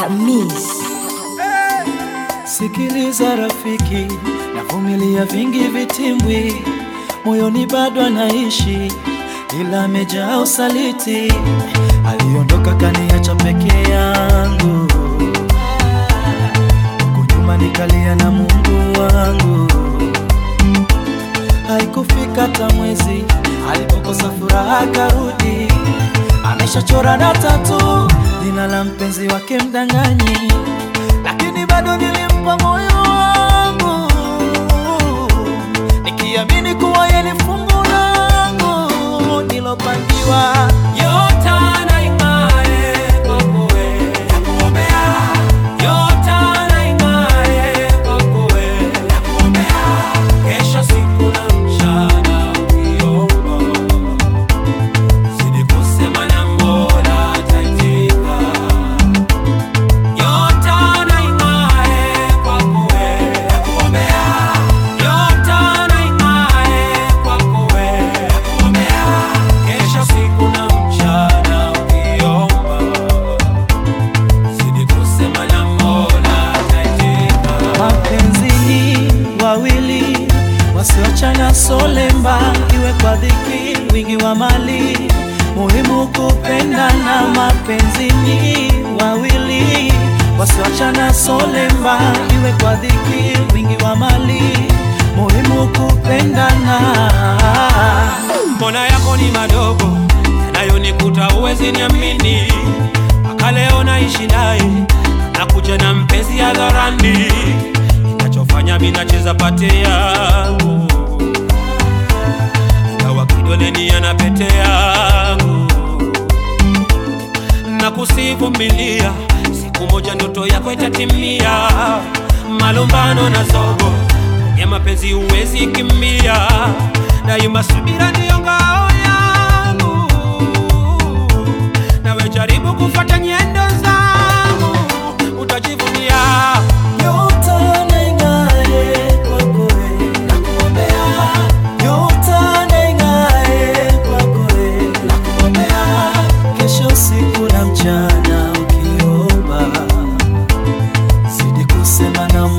Miss. Sikiliza rafiki, navumilia vingi vitimbwi, moyoni bado anaishi, ila amejaa usaliti. Aliondoka kaniacha peke yangu, huku nyuma nikalia na Mungu wangu. Haikufika hata mwezi alipokosa furaha akarudi, ameshachora na tatu jina la mpenzi wake mdanganyi, lakini bado nilimpa moyo wangu nikiamini kuwa yeye ni fungu langu nilopangiwa. Yote anaing'ae kwako wewe, nakuombea. Yote anaing'ae kwako wewe, nakuombea. Kesha siku na mchana ukiomba, zidi kusema na Mola ataitika. Yote anaing'ae kwako wewe, nakuombea. Yote anaing'ae kwako wewe, nakuombea. Kesha siku na mchana ukiomba, zidi kusema na Mola ataitika. Mapenzi ni wawili wasioachana solemba, iwe kwa dhiki, wingi wa mali, muhimu kupendana. Mapenzi ni wawili wasioachana solemba, iwe kwa dhiki, wingi wa mali, muhimu kupendana. mbona yako ni madogo yanayonikuta uwezi niamini mpaka leo naishi naye nakuja na mpenzi hadharani inachofanya minacheza pate yangu ingawa kidoleni ana pete yangu na kusivumilia siku moja ndoto yako itatimia malumbano na zogo ya mapenzi huwezi kimbia daima subira ndiyo ngao yangu nawe jaribu kufuata nyendo zangu utajivunia Yote anaing'ae kwako wewe, nakuombea. Yote anaing'ae kwako wewe, nakuombea. Kesho usiku na mchana ukiomba, zidi kusema na